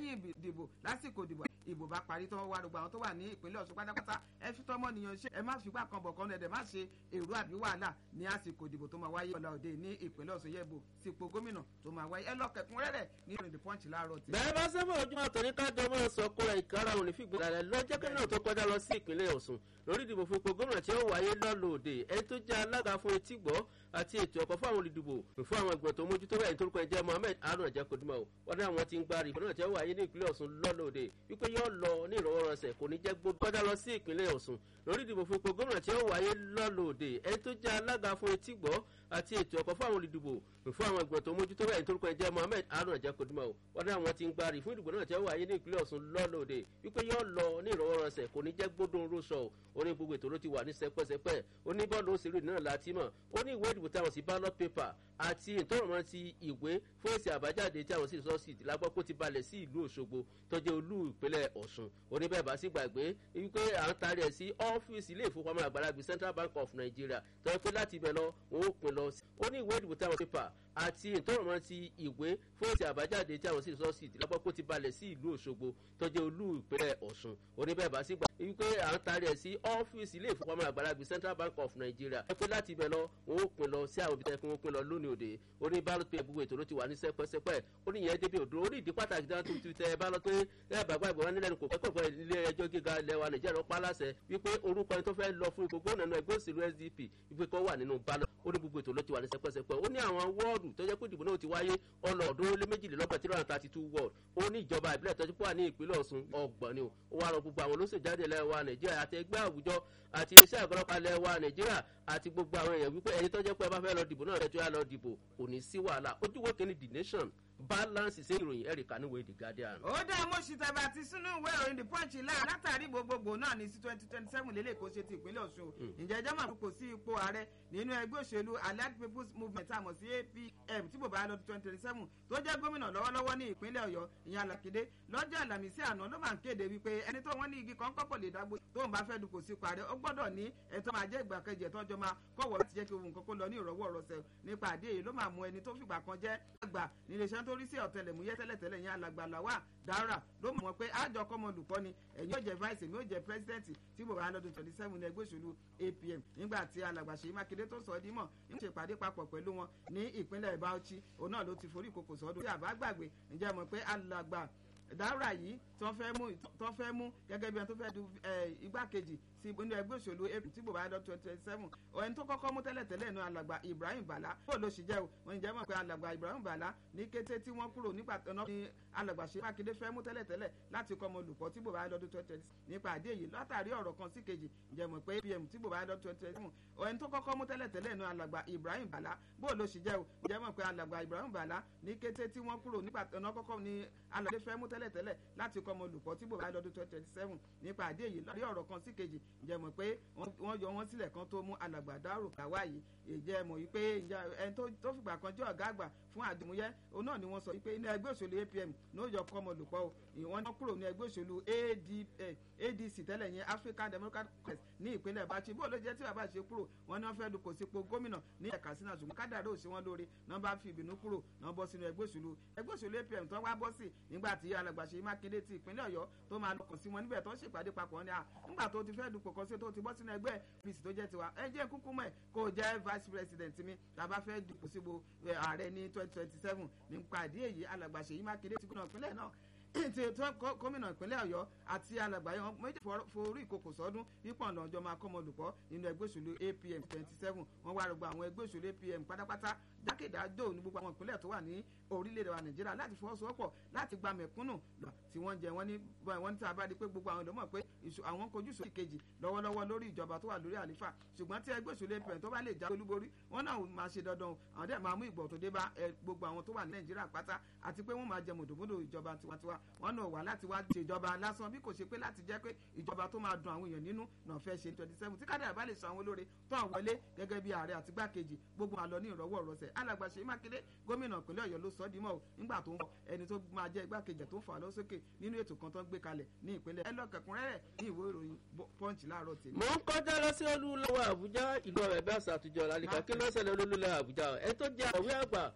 lẹ́yìn ìdìbò lásìkò ìdìbò ìbò bá parí tó wá gbogbo àwọn tó wà ní ìpínlẹ̀ Ọ̀ṣun pátápátá ẹ fi tọ́mọ nìyàn ṣe ẹ má fipá kan bọ̀ kan ẹ̀dẹ̀ má ṣe èrò àbí wàhálà ní àsìkò ìdìbò tó máa wáyé ọ̀la òde ní ìpínlẹ̀ Ọ̀ṣun yẹ̀bù sípò gómìnà tó máa wáyé ẹ lọ kẹ̀kún rẹ́rẹ̀ ní ìrìn the punch láàárọ̀ tí. bẹ́ẹ̀ bá sábà ojúmọ́ àtọ̀ ní kájọ máa sọ kóra ìkára òní fìgbà rẹ̀ lọ́jọ́ kí náà tó kọjá lọ sí ìpínlẹ̀ Ọ̀ṣun lórí ìdìbò fún ipò gómìnà tí ó wáyé lọ́lọ́ òde ẹni tó jẹ́ alága fún etí gbọ́ àti ètò ẹ̀kọ́ fún àwọn olùdìbò fún àwọn ìgbìmọ̀ tó mójútó bẹ́ẹ̀ nítorí pé jẹ́ Mohammed Haruna jẹ́ kodumọ̀ o wọ́n dá àwọn tí ń gbárí ìbọn náà tí ó wáyé ní ìpínlẹ̀ Ọ̀ṣun lọ́lọ́ òde wípé yóò lọ ní ìrọwọ́rọsẹ̀ kò ní jẹ́ gbogbo kọjá lọ sí ìpínlẹ̀ Ọ̀ṣun lórí ìdìbò fún ipò gómìnà tí ó wáyé lọ́lọ́ òde ẹni tó jẹ́ alága fún etí gbọ́ àti ètò ẹ̀kọ́ fún àwọn olùdìbò fún àwọn ìgbìmọ̀ tó mójútó bẹ́ẹ̀ nítorí pé jẹ́ Mohammed Haruna jẹ́ kodumọ̀ o wọ́n dá àwọn tí ń gbárí fún ìdìbò náà tí ó wáyé ní ìpínlẹ̀ Ọ̀ṣun lọ́lọ́ òde wípé yóò lọ ní ìrọwọ́rọsẹ̀ kò ní jẹ́ gbódùn rúṣọ ó ní gbogbo ètò ló ti wà ní sẹpẹ́sẹpẹ́ ó ní bọ́ọ̀lù òṣèlú náà láti mọ̀ ó ní ìwé ìdìbò táwọn sí ballot paper àti ìtọ́rọ̀mọ́ ti ìwé fún èsì àbájáde tí àwọn sì sọ sí lágbọ́ pé ó ti balẹ̀ sí ìlú Òṣogbo tó jẹ́ olú ìpínlẹ̀ Ọ̀ṣun ó ní bẹ́ẹ̀ bá sì gbàgbé wípé à ń tarí ẹ̀ sí ọ́fíìsì ilé ìfowópamọ́ àgbàlagbé Central Bank of Nigeria tó yẹ pé láti ibẹ̀ lọ wọn ó pin lọ ó ní ìwé ìdìbò táwọn paper àti ìtọ́rọ̀mọ́ ti ìwé fún èsì àbájáde tí àwọn sì sọ sí lágbọ́ pé ó ti balẹ̀ sí ìlú Òṣogbo tó jẹ́ olú ìpínlẹ̀ Ọ̀ṣun ó ní bẹ́ẹ̀ bá sì gbàgbé wípé à ń tarí ẹ̀ sí ọ́fíìsì ilé ìfowópamọ́ àgbàlagbé Central Bank of Nigeria ẹ pé láti ibẹ̀ lọ wọn ó pin lọ sí àwọn ibi tẹ́ kí wọ́n pin lọ lónìí òde ó ní ballot paper gbogbo ètò ló ti wà ní sẹpẹsẹpẹ ó ní ìyẹn débi òdúró ó ní ìdí pàtàkì dáná tó ti tẹ ballot pé ẹ bàgbà ìgbọ̀n nílẹ̀ ní kò kẹ́kọ̀ọ́ pẹ̀ ilé ẹjọ́ gíga ilẹ̀ wa Nàìjíríà lọ́pàá láṣẹ wípé orúkọ ẹni tó fẹ́ lọ fún ipò gómìnà náà ẹgbẹ́ òṣèlú SDP wípé kó wà nínú ballot ó ní gbogbo ètò ló ti wà ní sẹpẹsẹpẹ ó ní àwọn wọ́ọ̀dù tó jẹ́ pé ìdìbò náà ti wáyé ọlọ́ọ̀dún ó lé méjìlélọ́gbọ̀n tí lọ́nà thirty two wọ́ọ̀d ó ní ìjọba ìbílẹ̀ tọ́jú pọ̀ ní ìpínlẹ̀ Ọ̀ṣun ọgbọ̀n ni ó wá rọ gbogbo àwọn olóṣèjáde ilẹ̀ wa Nàìjíríà àti ẹgbẹ́ àwùjọ àti iléeṣẹ́ àgọ́lọ́pàá ilẹ̀ wa Nàìjíríà àti gbogbo àwọn èèyàn wípé ẹni tó jẹ́ pé ẹ bá fẹ́ lọ dìbò náà rẹ̀ tó yà lọ dìbò kò ní sí wàhálà ojúwò kìíní the nation balance ṣe ìròyìn ẹ̀ríkà níwèé the guardian. ó dá mo ṣì tàbí àti sínú ìwé ìròyìn the punch láà látàrí gbogbogbò náà ní sí twenty twenty seven lélẹ̀ kó ṣe ti ìpínlẹ̀ Ọ̀ṣun ǹjẹ́ ẹjọ́ máa kò sí ipò ààrẹ nínú ẹgbẹ́ òṣèlú allied people's movement àmọ̀ sí APM tí bòbá lọ́dún twenty twenty seven tó jẹ́ gómìnà lọ́wọ́lọ́wọ́ ní ìpínlẹ̀ Ọ̀yọ́ ìyẹn Alákìdé lọ́jọ́ àlàmísì àná ló máa ń kéde wípé ẹni tó wọ́n ní igi kan kọ́pọ̀ lè dágbó tó ń bá fẹ́ dupò sí ipò ààrẹ ó gbọ́dọ̀ ní ẹ̀tọ́ máa jẹ́ ìgbà kejì ẹ̀tọ́ jọ máa kọ̀wọ́ láti jẹ́ kí ohun nǹkan kó lọ ní ìrọ̀wọ́ ọ̀rọ̀sẹ̀ nípa àdé yìí ló máa mú ẹni tó fìgbà kan jẹ́ àgbà níléeṣẹ́ tó rí sí ọ̀tẹlẹ̀múyẹ́ tẹ́lẹ̀tẹ́lẹ̀ yẹn alàgbà làwà dára ló mọ̀ pé àjọ kọ́mọ olùkọ́ ni ẹ̀yin yóò jẹ́ vice èmi yóò jẹ́ president tí bò wá lọ́dún twenty seven ní ẹgbẹ́ òṣèlú APM nígbà tí alàgbà Ṣèyí Mákindé tó sọ ọ́ dímọ̀ ń ṣe ìpàdé papọ̀ pẹ̀lú wọn ní ìpínlẹ̀ Bauchi òun náà ló ti forí ìkòkò sọ́dún tí àbá gbàgbé ǹjẹ́ mọ̀ pé alàgbà dára yìí tó fẹ́ mú tó fẹ́ mú gẹ́gẹ́ bí wọn tó fẹ́ du igbákejì sí inú ẹgbẹ́ òṣèlú apc tí bòbá lọ twenty twenty seven ẹni tó kọ́kọ́ mú tẹ́lẹ̀ tẹ́lẹ̀ nu alàgbà ibrahim bala bó ló ṣì jẹ́ o wọ́n jẹ́ mọ̀ pé alàgbà ibrahim bala ní kété tí wọ́n kúrò nígbà tó náà ní alàgbà ṣe mákindé fẹ́ mú tẹ́lẹ̀ tẹ́lẹ̀ láti kọ́ ọmọ olùkọ́ tí bòbá lọ́dún twenty twenty nípa àdé yìí látàrí ọ̀rọ̀ kan sí kejì jẹ́ mọ̀ pé apm tí bòbá lọ́dún twenty twenty seven ẹni tó kọ́kọ́ mú tẹ́lẹ̀ tẹ́lẹ̀ nu alàgbà ibrahim bala bó ló ṣì jẹ́ o jẹ́ mọ̀ pé alàgbà ibrahim bala ní kété tí wọ́n kúrò nígbà tó náà kọ́kọ́ ní alàgbà fẹ́ mú tẹ́lẹ̀ tẹ́lẹ̀ láti kọ́ ọmọ olùkọ́ tí bòbá lọ́dún twenty twenty seven nípa àdé yìí lórí ọ̀rọ̀ kan sí kejì jẹ́ mọ̀ pé wọ́n yọ wọ́n sílẹ̀ kan tó mú alàgbà dárò kàwá yìí ìjẹ́ mọ̀ wípé ẹni tó fìgbà kan jẹ́ ọ̀gá àgbà fún àdìmúyẹ́ òun náà ni wọ́n sọ wípé ní ẹgbẹ́ òṣèlú APM ní ó yọ kọ́ ọmọ olùkọ́ o ìwọ́n ní kúrò ní ẹgbẹ́ òṣèlú ADC tẹ́lẹ̀ yẹn African Democratic Congress ní ìpínlẹ̀ Bauchi bó ló jẹ́ tí bàbá ṣe kúrò wọ́n ní wọ́n fẹ́ dupò sípò gómìnà ní ẹ̀ka sínú àṣùgbọ́n kádàrá ò sí wọn lóore náà bá fi ìbínú kúrò náà bọ́ sínú ẹgbẹ́ òṣèlú ẹgbẹ́ òṣèlú APM tó wá bọ́ sí nígbà tí alàgbà Ṣèyí Mákindé ti ìpínlẹ̀ Ọ̀yọ́ tó máa lọkàn sí wọn níbẹ̀ tó ń ṣèpàdé papọ̀ ní à nígbà tó ti fẹ́ dupò kan sí tó ti bọ́ sínú ẹgbẹ́ APC tó jẹ́ tiwa ẹ jẹ́ kúkú mọ̀ ẹ̀ kó o jẹ́ vice president mi tàbá fẹ́ dupò síbo ààrẹ ní twenty twenty seven nípa ìdí èyí alàgbà Ṣèyí Mákindé ti gómìnà ìpínlẹ̀ náà tí gómìnà ìpínlẹ̀ Ọ̀yọ́ àti alàgbà yẹn méjì forí ìkòkò sọ́dún wípọ̀ ọ̀nà ọjọ́ máa kọ́mọ olùkọ́ nínú ẹgbẹ́ òṣèlú APM twenty seven wọ́n wá rògbò àwọn ẹgbẹ́ òṣèlú APM pátápátá jákèjádò ní gbogbo àwọn ìpínlẹ̀ tó wà ní orílẹ̀-èdè wa Nàìjíríà láti fọwọ́sowọ́pọ̀ láti gba mẹ̀kúnnù lọ tí wọ́n jẹ wọ́n ní wọ́n ní tí a bá di pé gbogbo àwọn ìdánmọ̀ pé àwọn kojú sórí kejì lọ́wọ́lọ́wọ́ lórí ìjọba tó wà lórí àlífà ṣùgbọ́n tí ẹgbẹ́ òṣèlú APM tó bá lè já olúborí wọ́n náà máa ṣe dandan o àwọn dẹ̀ máa mú ìgbọ̀ tó dé bá gbogbo àwọn tó wà ní Nàìjíríà pátá àti pé wọ́n máa jẹ mùdùmùdù ìjọba tiwantiwa wọ́n náà wà láti wá ṣèjọba lásán bí kò ṣe pé láti jẹ́ pé ìjọba tó máa dùn àwọn èèyàn nínú náà fẹ́ ṣe twenty seven tí kádàrá bá lè san àwọn olóore tó àwọn wọlé gẹ́gẹ́ bí ààrẹ àti gbákejì gbogbo àlọ́ ní ìrọ̀wọ́ ìrọ̀sẹ̀ alàgbà Ṣèyí Mákindé gómìnà ìpínlẹ̀ Ọ̀yọ́ ló sọ dímọ̀ o nígbà tó ń bọ̀ ẹni tó máa jẹ́ igbákejì tó ń fà lọ sókè nínú ètò kan tó ń gbé kalẹ̀ ní ìpínlẹ̀ ẹ lọ kẹkùnrẹ́rẹ́ ní ìwé ìròyìn Punch láàárọ̀ tèmi. mo ń kọjá lọ sí olúlọ́wọ́ Àbújá ìlú ọ̀rẹ́ bí àṣà àtijọ́ lálẹ́ kan kí ló ń ṣẹlẹ̀ olúlọ́wọ́ Àbújá ẹ tó jẹ́ àwí àgbà